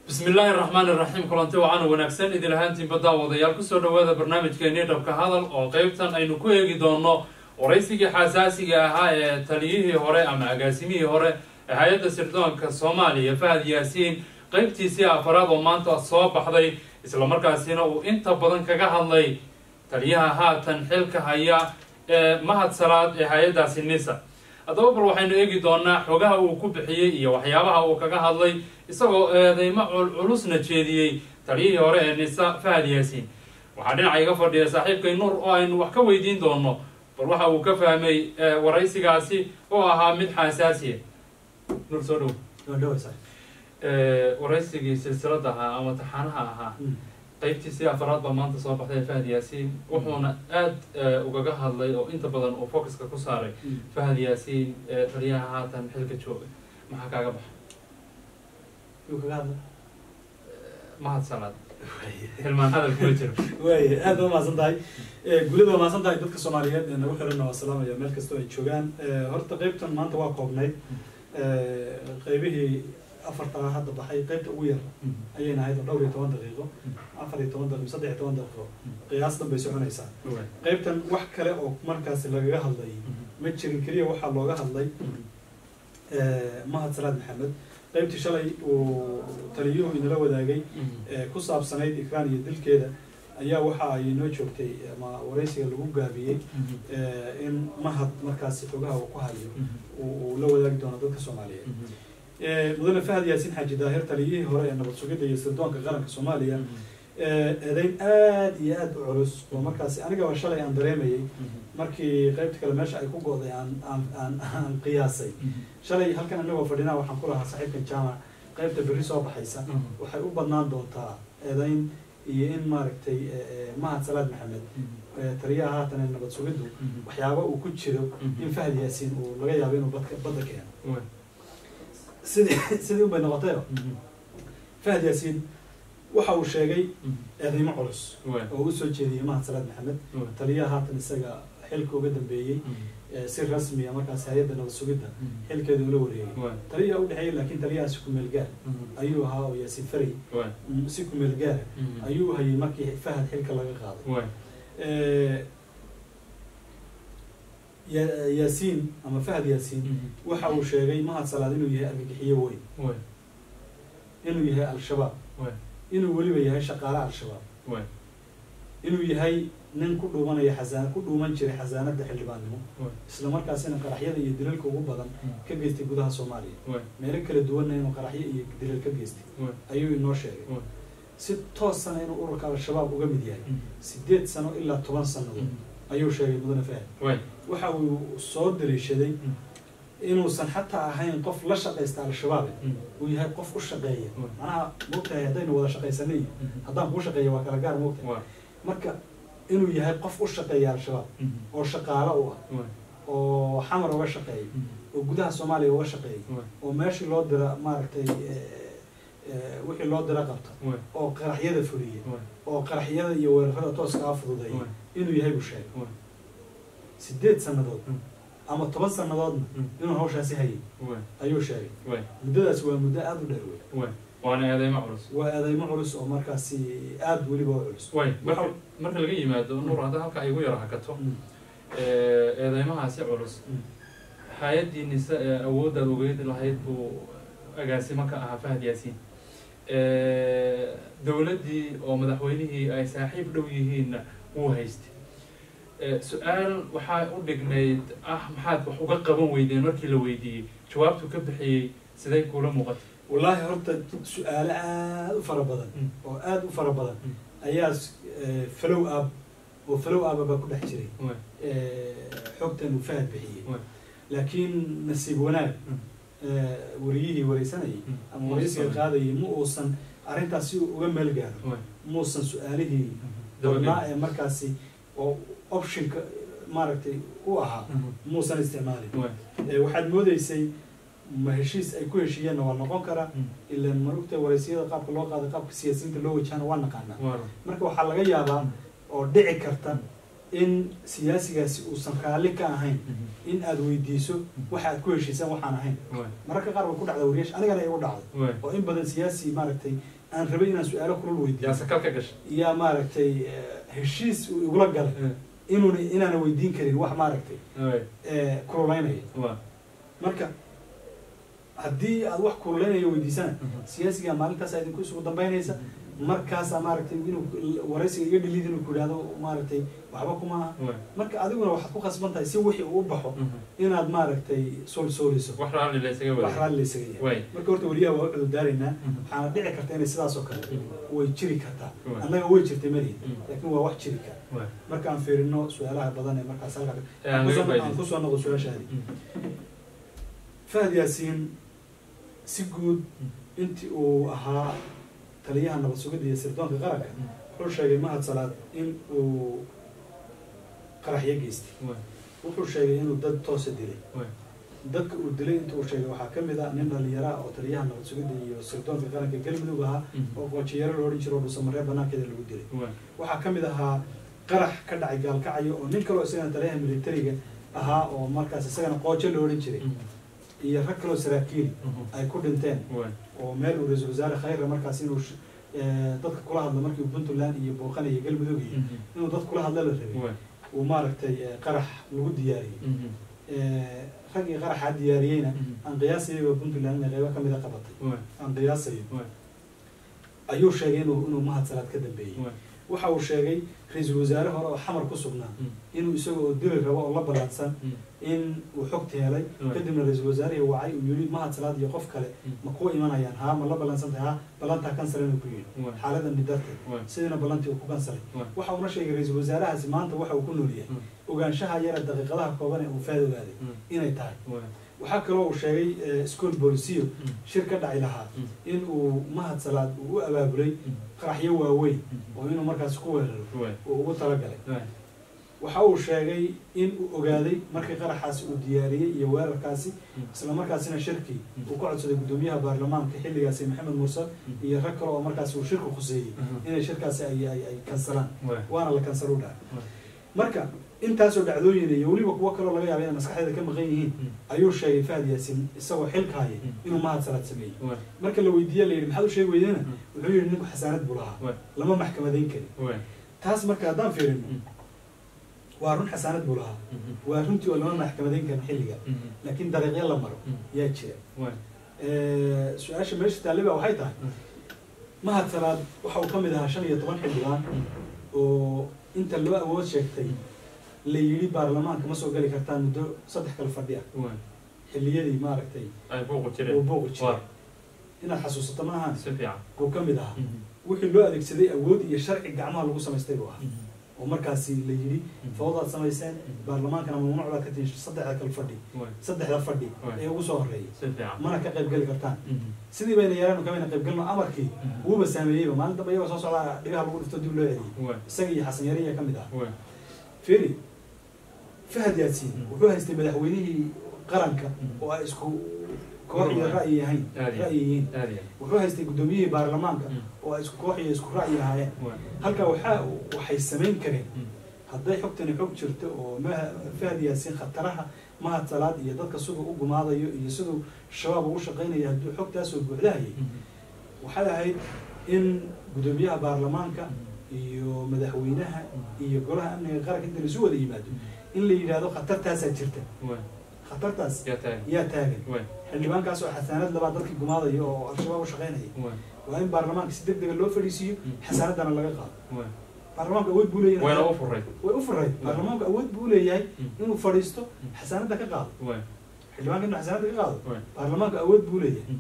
bismi illaahi araxmaan iraxiim kulanti wacan wanaagsan idin ahaantiinba daawadayaal kusoo dhawaada barnaamijkeennii dhabka hadal oo qeybtan aynu ku eegi doono waraysigii xasaasiga ahaa ee taliyihii hore ama agaasimihii hore ee hay-adda sirdoonka soomaaliya fahad yaasiin qeybtiisii afaraad oo maanta soo baxday islamarkaasina uu inta badan kaga hadlay taliyaha haatan xilka haya ee mahad salaad ee hay-addaasi nisa haddaba bal waxaynu eegi doonaa xogaha uu ku bixiyey iyo waxyaabaha uu kaga hadlay isagoo eedeymo culusna jeediyey taliyihii hore ee nisa fahad yaasiin waxaa dhinaca iga fadhiya saaxiibkay nuur oo aynu wax ka weydiin doono bal waxa uu ka fahmay waraysigaasi oo ahaa mid xasaasiya nuur soo dhow waraysigii silsilada ahaa ama taxaanaha ahaa qaybtiisii afaraad baa maanta soo baxday fahad yaasiin wuxuuna aada ugaga hadlay oo inta badan uu focuska ku saaray fahad yaasiin taliyaha haatan xilka jooga maxaa kaaga baxa mahad salaad hilmaan hadal kuma jiro waay aad ba umahadsan tahay gulida waa mahadsan tahay dadka soomaaliyeed ee nagu xiranna waa salaamaya meel kastoo ay joogaan horta qeybtan maanta waa koobnayd qeybihii afartaa hadda baxay qeybta ugu yar ayayna ahayd oo dhowr iyo toban daqiiqo afar iyo toban daqiiqo saddex iyo toban daqiiqo qiyaas dhan bay soconaysaa qeybtan wax kale oo markaasi lagaga hadlay ma jirin keliya waxaa looga hadlay mahad salaad maxamed qeybtii shalay uu taliyuhu inala wadaagay ku saabsanayd ikraan iyo dilkeeda ayaa waxa ay noo joogtay ama waraysiga lagu gaabiyey in mahad markaasi xogaha uu ku hayo uu la wadaagi doono dadka soomaaliyeed mudane fahad yaasiin xaaji daahir taliyihii hore ee nabad sugidda iyo sirdoonka qaranka soomaaliya eedeyn aada iyo aada u culus oo markaasi anigaba shalay aan dareemayay markii qeybta kale meesha ay ku go-day aan aan aan aan qiyaasay shalay halkan anagoo fadhinaa waxaan ku lahaa saaxiibkan jaamac qeybta berri soo baxaysa waxay u badnaan doontaa eedeyn iyo in maaragtay mahad salaad maxamed taliyaha haatan ee nabad sugiddu waxyaaba uu ku jiro in fahad yaasiin uu laga yaabo inuu badka badda keeno sidii sidii unbay noqotayo fahad yaasiin waxa uu sheegay eedeymo culus oo u soo jeediyey mahad salaad maxamed taliyaha haatan isaga xilka uga dambeeyey si rasmiya markaas hay-adda nabad sugidda xilkeeda ula wareegay taliyaha u dhexeeyey laakiin taliyahaasi kumeel gaar ayuu ahaa oo yaasiin faray si kumeel gaara ayuu hayay markii fahad xilka laga qaaday yaasiin ama fahad yaasiin waxa uu sheegay mahad salaad inuu yahay argagixiyo weyn inuu yahay al-shabaab inuu weliba yahay shaqaale al-shabaab inuu yahay nin ku dhuumanaya xasaan ku dhuuman jiray xasaanada xildhibaannimo isla markaasina qaraxyada iyo dilalka ugu badan ka geystay gudaha soomaaliya meelo kala duwanna inuu qaraxyo iyo dilal ka geystay ayuu inoo sheegay si toosana inuu ururka al-shabaab uga mid yahay sideed sano ilaa toban sannadood ayuu sheegay mudane fahad waxa uu soo daliishaday inuusan xataa ahayn qof la shaqaysta al-shabaab uu yahay qof u shaqeeya macnaha moogtahay haddaynu wada shaqaysanay haddaan kuu shaqeeya waa kala gaar moogtahay marka inuu yahay qof u shaqeeya al-shabaab oo shaqaalo u ah oo xamar uga shaqeeya oo gudaha soomaaliya uga shaqeeya oo meeshii loo dira maaragtay wixii loo dira qabta oo qaraxyada fuliya oo qaraxyada iyo weerarada tooska a fududeeya inuu yahay buu sheegay sideed sannadood ama toban sannadoodna inuu hawshaasi hayay ayuu sheegay muddadaas waa muddo aada u dheer wey waana eedeymo culus waa eedeymo culus oo markaasi aada weliba u culus way marka marka laga yimaado nuur hadda halka ay igu yaro hakato eedeymahaasi culus hay-addii nise ee awooddaad ogeyd lahayd buu agaasimo ka ahaa fahad yaasiin dowladdii oo madaxweynihii ay saaxiib dhow yihiinna wuu haystay su-aal waxaa u dhignayd ah maxaad wax uga qaban weydeen markii la weydiiyey jawaabtuu ka bixiyey siday kuula muuqatay wallaahi horta su-aalo aada u fara badan oo aada u fara badan ayaa falow ab oo falow aba baa ku dhex jiray xogtan uu fahad bixiyey laakiin nasiib wanaag wariyihii wareysanayay ama wareysiga qaadayay ma uusan arrintaas si uu uga meel gaaro muusan su-aalihii badnaa ee markaasi oo optionka maaragtay u ahaa muusan isticmaalin waxaad moodeysay ma heshiis ay ku heshiiyeenna waa noqon karaa ilan marugta wareysiyada qaabka loo qaaday qaabka siyaasiyiinta loo wajahana waa naqaanaa marka waxaa laga yaabaa oo dhici karta in siyaasigaasi uusan raalli ka ahayn in aad weydiiso waxa aad ku heshiisaan waxaan ahayn waay mararka qaar way ku dhacda wariyaasha anigana igu dhacday waay oo in badan siyaasi maaragtay aan rabay inaan su-aalo kulul weydiiyo yaa sakal ka gashay yaa maaragtay eh, heshiis uu igula galay inuuna inaana weydiin karin wax maaragtay waay eh, kululaynaya waa marka haddii aad wax kululaynaya weydiisana siyaasiga maalintaas idinku isugu dambaynaysa markaasaa maaragtay inuu waraysiga iga dhiliid inuu ku yidhahdo maaragtay waxba kuma aha waay marka adiguna waxaad ku khasban tahay si wixii uu u baxo inaad maaragtay soolsooliso wax raalli la isaga wax waday raalli laysaga yahay waay marka horta wariyaha waa u cududaaraynaa Mhm. waxaana dhici karta inay sidaas oo kale way jiri kartaa Waay. annaga way jirtay malihin Mhm. laakiin waa wax jiri kara waay marka aan fiirino su-aalaha badan ee markaas halka Ee, aan laga aan faa'iidaysto. kusoo noqdo su-aashaadi fahad yaasiin si guud intii uu ahaa taliyaha nabad sugidda iyo sirdoonka qaranka wuxuu sheegay mahad salaad in uu qaraxyo geystay waay wuxuu sheegay inuu dad toosa dilay waay dadka uu dilay inta uu sheegay waxaa ka mid ah nin dhalinyara ah oo taliyaha nabad sugidda iyo sirdoonka qaranka galmudug ahaa oo qoojiyaro la odhan jiro oo dhusamaree banaankeeda lagu dilay waay waxaa ka mid ahaa qarax ka dhacay gaalkacyo oo nin kaloo isagana taliyaha militariga ahaa oo markaas isagana qoojo la odhan jiray iyo rag kaloo saraakiil ay ku dhinteen waay oo meel uu ra-iisul wasaare khayra markaas inuu sh- eh, dadka kula hadlo markii puntland iyo booqan iyo galmudug iyo inuu dad kula hadla la rabay waay uu maaragtay eh, qarax lagu diyaariyey Eh, raggii qaraxaa diyaariyeyna aan qiyaasayaba puntland inay qaybo kamida qabatay waay aan qiyaasayo waay ayuu sheegay inuu inuu mahad salaad ka dambeeyey waay waxa uu sheegay ra-iisul wasaare hore oo xamar ku sugnaa inuu isaga oo dili rabo oo la ballaadsan in uu xogta helay Mm. kadibna ra-iisul wasaarihii wacay uu yidhi mahad salaad iyo qof kale ma kuwa imanayaan haa ma la ballansantahay haa ballantaa kansalan uu ku yidhi waay xaaladan darteed waay sidina ballantii uu ku kansalay waay waxa uuna sheegay ra-iisul wasaarahaasi maanta waxa uu ku nool yahay ogaanshaha yara daqiiqadaha kooban ee uu faad ogaaday inay tahay waay waxaa kaloo uu sheegay eh, school bolisiyo shir ka dhaci lahaa Mm. in uu mahad salaad uu u abaabulay qaraxyo waaweyn oo inuu markaas ku weeraro waay uu ugu talagalay waay waxa uu sheegay in uu ogaaday markii qaraxaasi uu diyaariyey iyo weerarkaasi isla markaasina shirkii uu ka codsaday guddoomiyaha baarlamaanka xilligaasi maxamed mursal iyo rag kale oo markaasi uu shirku khuseeyey inay shirkaasi ay ay ay kansalaan waay waana la kansalu dhaca waay marka intaasoo dhacdooyin iyo weliba kuwo kaloo laga yaaba inay maskaxdeeda ka maqan yihiin ayuu sheegay fahad yaasin isagoo xilka haya inuu mahad salaad sameeyey waay marka la weydiiye la yidhi maxaad u sheegi weydena Mm. wuxuu yidhi ninku xasaanad buu lahaa waay lama maxkamadayn karin waay taas marka haddaan fiirino waa run xasaanad buu lahaa waa runtii oo lama maxkamadayn karin xilliga laakiin dariiqyo la maro yaa jira waay Eh, su-aasha meesha taaliba waxay tahay mahad salaad waxa uu ka mid ahaa shan iyo toban xildhibaan oo inta loo awood sheegtay la yidhi baarlamaanka ma soo geli kartaan muddo saddex kale fadhi ah waay xilliyadii maaragtay ay buuqu uu jireen booqi jiray waa inaad xasuusato ma ahaan si fiican uu ka mid ahaa wixii loo adeegsaday awood iyo sharci gacmaha lagu samaystay buu ahaa oo markaasi la yidhi fawdaad samayseen baarlamaankana mamnuuc baad ka tihin saddexda kale fadhi waay saddexda fadhi Waay. ee ugu soo horreeyay si fiican mana ka qayb geli kartaan sidii bayna yeelaan kamayna qayb galno amarkii wuuba saameeyeyba maalin dambe iyagoo soo socdaa dhigaha lagu dhifto dib loo celiyey waay isaga iyo xasan yariya ka mid ah waay feri fahad yaasiin Mm. wuxuu haystay madaxweynihii qaranka Mm. oo ay isku koox iyo ra'yi ahayn Aad iyo- ra'yi yihiin aad iyo wuxuu haystay guddoomiyihii baarlamaanka Mm. oo ay isku koox iyo isku ra'yi ahaayeen waay halka waxaa waxay samayn kareen Mm. hadday xogtani xog jirto oo ma- fahad yaasiin khataraha mahad salaad iyo dadka siduu u gumaadayo iyo siduu shabaab ugu shaqaynayo hadduu xogtaasoo buuxdahayay waxay ahayd in guddoomiyaha baarlamaanka iyo madaxweynaha iyo golaha amniga qaranka inta laisu wada yimaado in la yidhaahdo khatartaasaa jirta waay khatartaas yaa taagan yaa taagan waay xildhibaankaas oo xasaanad labaa dadkii gumaadaya oo al-shabaab u shaqaynaya waay waa in baarlamaanka si deg dega loo fadhiisiiyo Mm. xasaanadana laga qaado waay baarlamaanka awood buu leeyahay wayna u furay way u furay baarlamaanku awood buu leeyahay Mm. inuu fadhiisto xasaanada ka qaado waay xildhibaanka inuu xasaanada ka qaado waay baarlamaanku awood buu leeyahay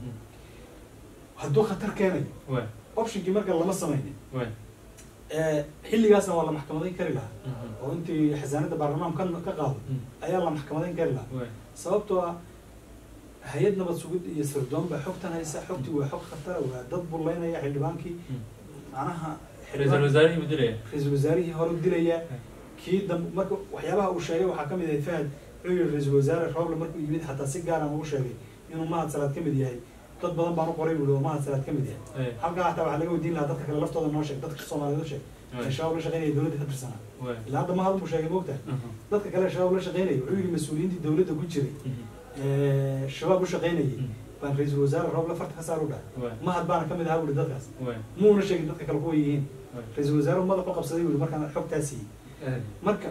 hadduu khatar keenayo waay optionkii marka lama samaynin waay Eh, xilligaasna waa la maxkamadayn kari lahaa oo intii xasaanada baarlamaanku ka ka qaado ayaa la maxkamadayn kari lahaa waay sababtoo ah hay-ad nabad sugid iyo sirdoon baa xogtan haysa xogtii waa xog khatara waa dad bullaynaya xildhibaankii macnaha ra-iisul wasaarihii buu dilaya ra-iisul wasaarihii hore dilaya kii dambe marka waxyaabaha uu sheegay waxaa ka mid ahayd fahad wuxuu yihi ra-iisul wasaare roble markuu yimid xataa si gaara uu sheegay inuu mahad salaad ka mid yahay dad badan baan u qoray buuri oo mahad salaad ka mid yahay halkaa hataa waxaa laga weydiin lahaa dadka kale laftooda noo sheeg dadka soomaaliyeed u sheeg ee shabaab la shaqeynaya dowladda ka tirsanaa ilaa hadda mahad buu sheegay moogtahay dadka kale shabaab la shaqeynaya wuxuu yidhi mas-uuliyiintii dowladda ku jiray ee shabaab u shaqeynayay baan ra-iisul wasaare rooble farta ka saar u dhahay mahad baana ka mid ahaa buuri dadkaas muuna sheegin dadka kale kuwa yihiin ra-iisul wasaare madax u qabsaday buuri markaan xogtaa siiyey marka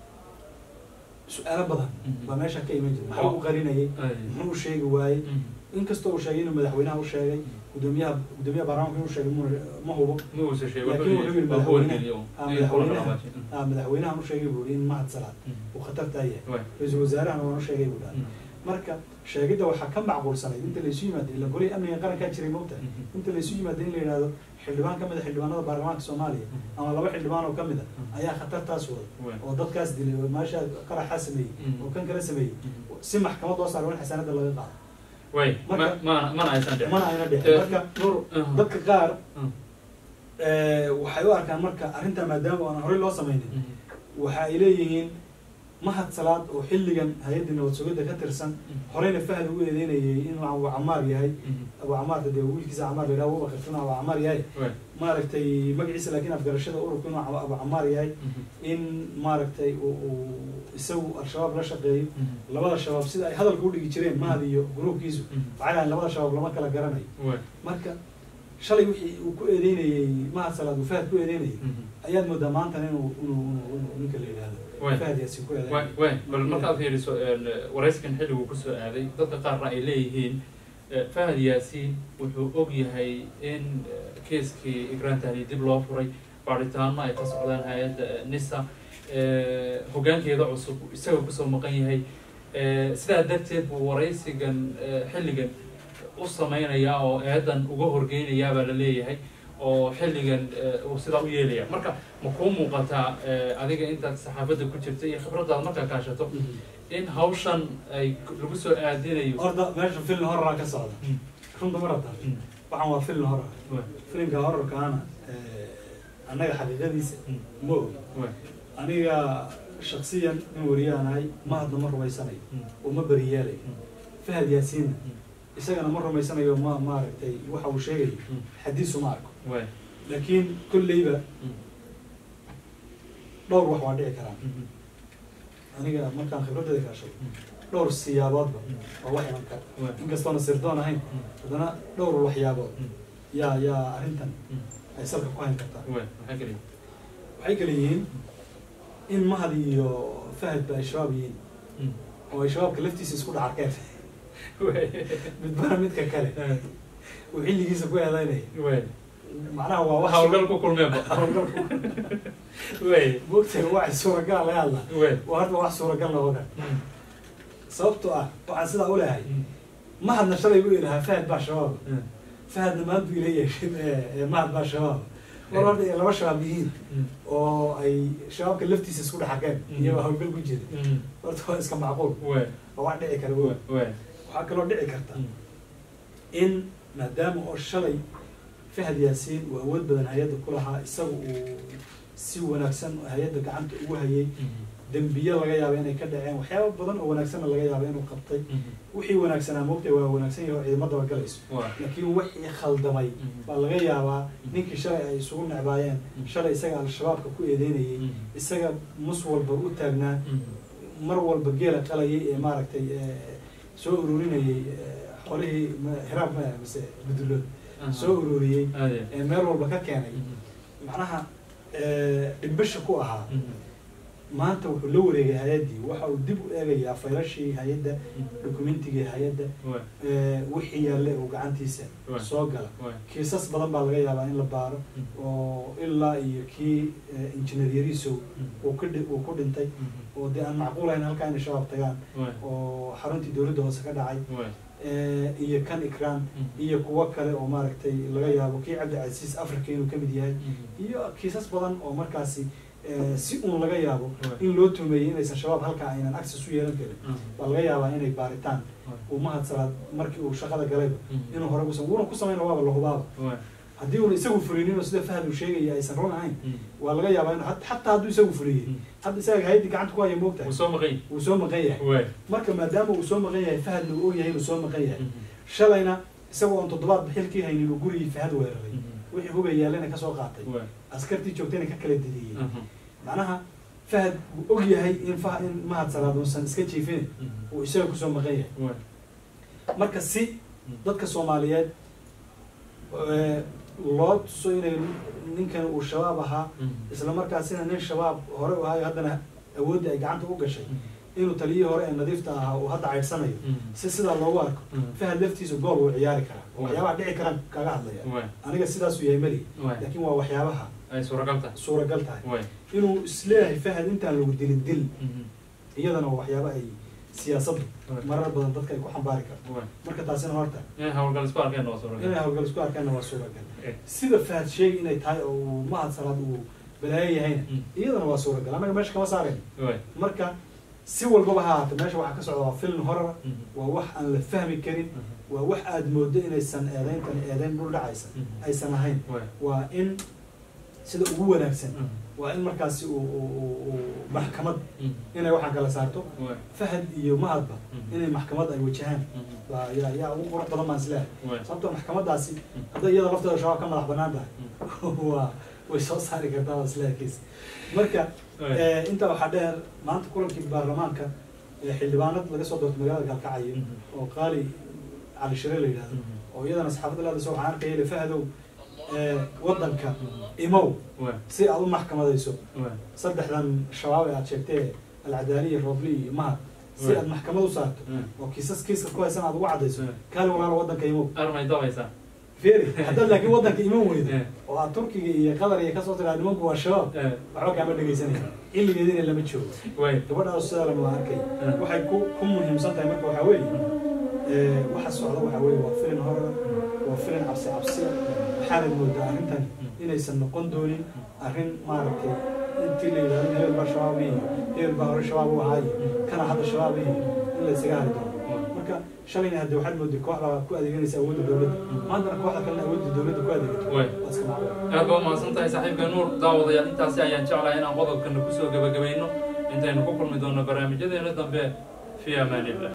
su-aalo badan baa meesha ka iman jira maxaa u qarinayay muxuu u sheegi waayey inkastoo uu sheegay inuu madaxweynaha u sheegay gudoomiyaha gudoomiyaha baarlamaanka inuu sheegay muna ma hubo laakiin wuxuu yidhi madaxweynaha ah madaxweynahan u sheegay buu in mahad salaad uu khatartaa yahay ra-iisul wasaarahana waan u sheegay buu dhahay marka sheegidda waxaa ka macquulsanayd inta laysu yimaado ila golihii amniga qarankaa jiray moogta inta laysu yimaado in la yidhahdo xildhibaan ka mid a xildhibaanada baarlamaanka soomaaliya ama laba xildhibaan oo ka mid a ayaa khatartaas wada oo dadkaas dilay oo meesha qaraxaa sameeyey oo kan kala sameeyey si maxkamad loo saaro in xasaanada laga qaado mana ayna dhicin marka dadka qaar waxay u arkaan marka arrintaa maadaama aan horey loo sameynin waxa ay leeyihiin mahad salaad oo xilligan hay-adda nabad sugidda ka tirsan horeyna fahad ugu eedeynayay inuu abu camaar yahay abu camaarka dee wiilkiisa camaar la yidhaha abubakar inuu abu camaar yahay maaragtay magaciisa laakiin afgarashada ururka inuu abu camaar yahay in maaragtay uu isagu al-shabaab la shaqeeyo labada shabaab sida ay hadalka udhigi jireen mahad iyo gruubkiisu waxay lahayn labada shabaab lama kala garanayo marka shalay wixii uu ku eedeynayey mahad salaad uu fahad ku eedeynayay ayaad moodaa maantana inuu inuu inuu ninka la yidhahdo fahad yaasin ku eedeynay wen bal markaad fiiriso warayskan xilliguu kusoo aaday dadka qaarna ay leeyihiin fahad yaasiin wuxuu og yahay in keeskii igraan tahliil dib loo furay baaritaano ay ka socdaan hay-adda nisa hoggaankeeda cusub isaga kusoo maqan yahay sidaa darteed buu waraysigan xilligan u samaynayaa oo eedan uga horgeynayaa baa la leeyahay oo xilligan uu sidaa u yeelaya marka ma kuu muuqataa adiga intaad saxaafadda ku jirta iyo khibradaada markaa kaashato in hawshan ay lagu soo aadinayo horta meesha filin horaraa ka socda runta ma rabtaa waxaan waa filin horor filimka hororkaana annaga xaqiiqadiisa ma og aniga shaksiyan in wariyahanahay mahadna ma rumaysanayo oo ma beriyeelayo fahad yaasiinna isagana ma rumaysanayo ma maaragtay waxa uu sheegayo xadiisu ma arko laakiin kolleyba dhowr wax waa dhici karaan aniga markaan khibraddeeda kaashay dhowr siyaaboodba waa wax iman kara inkastoona sirdoon ahayn haddana dhowr waxyaabood yaa yaa arrintan ay salka ku hayn kartaa waxay kale yihiin in mahad iyo fahadba ay shabaab yihiin oo ay shabaabka laftiisa isku dhacarkeen midbana midka kale uu xilligiisa ku eedeynaya macnaha waa wax hawlgal ku kulmeenba mogtahay wax suuragal laga hadla waa hadda wax suuragal noqon kara sababtoo ah waxaan sidaa u lehay mahadna shalay u ilahaa fahad baa shabaab fahadna maanta ila yeeshin mahad baa shabaab war horta ay laba shabaab yihiin oo ay shabaabka laftiisa isku dhexakeen iyagoo hawlgal ku jira horta waa iska macquul waa wax dhici kara wo waxaa kaloo dhici karta in maadaama oo shalay fahad yaasiin uu awood badan hay-adda ku lahaa isaga uu si wanaagsan hay-adda gacanta ugu hayay dembiye laga yaaba inay ka dhaceen waxyaaba badan oo wanaagsanna laga yaaba inuu qabtay wixii wanaagsanaa moogtay waa wanaagsan yahay oo ciidamadaba galayso laakiin wixii khaldamay baa laga yaabaa ninkii shalay ay isugu necbaayeen shalay isaga al-shabaabka ku eedeynayay isaga mus walba u taagnaa mar walba geela qalayay ee maaragtay soo ururinayay xolihii hiraab ma mise budullood soo ururiyey ee meel walba ka keenay macnaha dhimbasha ku ahaa maanta wuxuu la wareegay hay-addii waxa uu dib u eegayaa faylashii hay-adda dokumentigii hay-adda wixii yaalle uu gacantiisa soo gala kiisas badan baa laga yaabaa in la baaro oo ilaa iyo kii injineer yariisow uu ku uu ku dhintay oo dee aan macquulahayn halkaa inay shabaab tagaan oo xaruntii dowladda hoose ka dhacay iyo kan ikram iyo kuwo kale oo maaragtay laga yaabo kii cabdicasiis africa inuu kamid yahay iyo kiisas badan oo markaasi si uun laga yaabo in loo tumeeyey inaysan shabaab halkaa aynan access u yeelan karin baa laga yaabaa inay baaritaan uu mahad salaad markii uu shaqada galayba inuu hore kusam wuuna ku samayna waaba lahubaaba haddii uuna isagu fulinin oo sida fahad uu sheegaya aysan run ahayn waa laga yaabaa inu xataa hadduu isagu fuliyey hadda isaga hayadii gacanta ku haya moogtahay soo maqan wuu soo maqan yahay marka maadaama uu soo maqan yahay fahadna uu og yahay inuu soo maqan yahay shalayna isagoo oon toddobaad xilkii haynin uu gurigii fahad weeraray wixii hubay yaalena kasoo qaatay askartii joogtayna ka kala didiyey macnaha fahad wuu og yahay in fa in mahad salaad uusan iska jiifin uu isaga kusoo maqan yahay marka si dadka soomaaliyeed loo tuso inay ninkan uu shabaab ahaa isla markaasina nin shabaab hore u ahayo haddana awooddii ay gacanta u gashay inuu taliyihii hore ee nadiifta ahaa uu hadda caydsanayo si sidaa loogu arko fahad laftiisa gool wuu ciyaari karaa waxyaabaha dhici karaan kaga hadlaya aniga sidaasuu yahay meli laakiin waa waxyaabaha ay suuragal tahay suuragal tahay inuu isleeyahay fahad intaan lagu dilin dil iyadana waa waxyaaba ay siyaasaddu marar badan dadka ay ku xambaari karto marka taasina horta inay hawlgal isku arkeen waa suuragal inay hawlgal isku arkaanna waa suuragal sida fahad sheegi inay tahay oo uu mahad salaad uu balaayo yahayna iyadana waa suuragal annaga meesha kama saarayn marka si walbaba ha ahaata meesha waxaa ka socda waa film horara waa wax aan la fahmi karin waa wax aada moodo inaysan eedeyntan eedeyn dhul dhacaysa aysan ahayn waa in sida ugu wanaagsan waa in markaasi uu maxkamad inay waxaa kala saarto fahad iyo mahadba inay maxkamad ay wajahaan baa yaa yaa ugu qurux badan baan isleehay sababtoo maxkamadaasi hadday iyada lafteeda shabaab ka madax banaan tahay waa way soo saari kartaa baan isleehay kiis marka intaa waxaa dheer maanta kulankii baarlamaanka xildhibaanad laga soo doortay magaalada kalkacayo oo qaali cali shire la yidhahdo oo iyadana saxaafadda laadasa waxaan arkaya le fahadow waddanka imow si aad u maxkamadayso saddexdan shabaab ee aad sheegtee alcadaaliya roobli iyo mahad si aad maxkamad u saarto oo kiisas kiiska ku haysan aad ugu caddayso kaali walaalo waddanka imow armay dabaysaa feri haddaad laakiin waddanka iman weydo oo aad turkiga iyo qatar iyo kasoo tiraa nimanku waa shabaab waxba kaama dhegaysanaya xilligeedina lama joogo gabadhaas sidaa lama arkay waxay ku ku muhiimsan tahay marka waxaa weeye waxa socda waxaa weeye waa filin horara waa filin cabsi cabsiya waxaanad moodaa arrintan inaysan noqon doonin arrin maaragtay intii la yidhahdo hebel baa shabaab iyo hebel baa hore shabaab u ahaayo kana hadda shabaab iyo in la isaga hari doono marka shalayna hadde waxaad mooday koox baa ku adeeganaysa awoodda dowladda maantana kooxda kalena awoodda dowladda ku adeegato waa iska macquul aad baa umahadsan tahay saaxiibka nuur daawadayaal intaasi ayaan jeclahay inaan qodobkana kusoo gabagabayno intaynu ku kulmi doono barnaamijyadeena dambe fi amaan illah